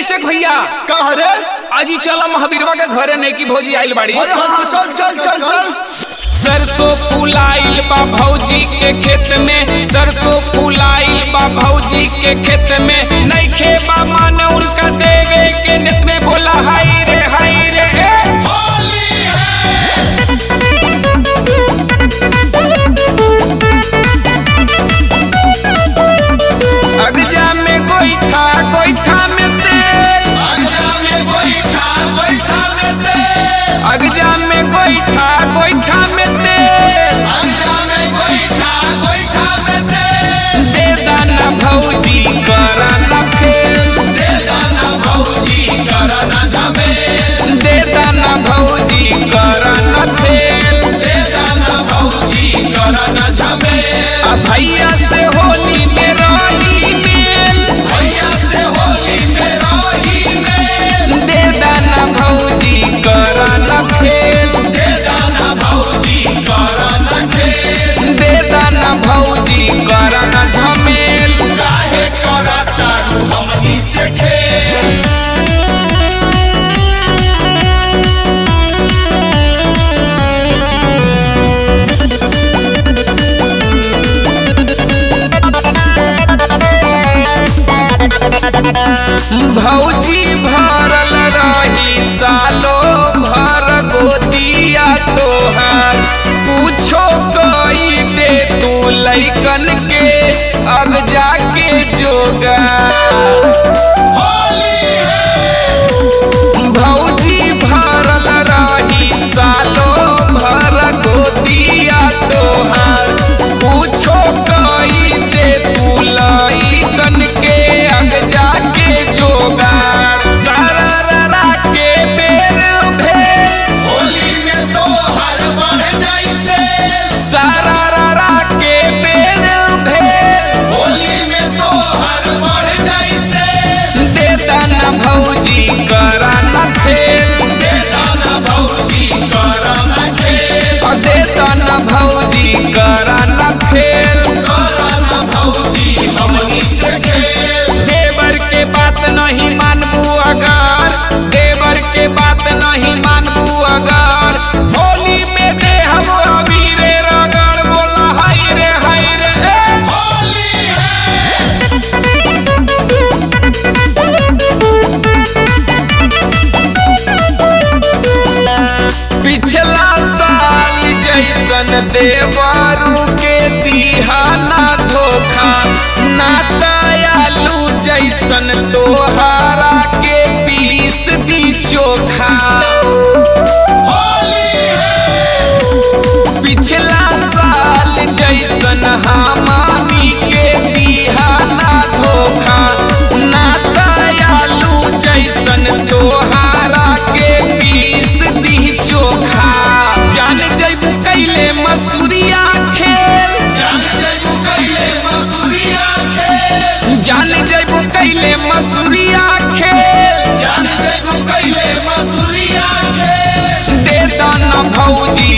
अभिषेक भैया कहा रे अजी चला महावीरवा के घरे नहीं की भौजी आइल बाड़ी अरे हाँ चल चल चल चल सरसों फुलाइल बा भौजी के खेत में सरसों फुलाइल बा भौजी के खेत में नइखे बा मान उनका देवे के नित में बोला हाय रे हाय रे ए। अगजा में गोईठा गोईठा में तेल अगजा में गोईठा गोईठा में तेल दे दाना भौजी करा ना फेल दे दाना भौजी करा ना फेल आ भैया से होली में रही मेल दे दाना भौजी करा ना फेल दे दाना भौजी करा ना झमेल भौजी भरल रही सालो भर गोदिया तोहार पूछो कई दे तू लैकन के अग जाके जोगा भौजी भरल रही सालो भर गोदिया तोहार पूछो कई दे तू लैकन के अग जाके जोगाड़ सारा ररा के बेर भेल सारा ररा के बेर भेल दे दाना भौजी करा ना फेल दे दाना भौजी करा ना फेल देवर के बात नहीं मानबू अगर देवर के बात नहीं मानबू अगर होली में दे हम अबीरे रगड़ बोला हाय रे हाय रे ए। पिछला साल जैसन देवरू के दिहाना धोखा ना दयालु जैसन तोहारा के पीस दी चोखा पिछला साल जैसन हमानी के दिहाना धोखा ना दयालु जैसन तोहारा के पीस दी चोखा जान जैबू कैले मसूरिया खेल जान जैबू कैले मसूरिया खेल दे दाना भौजी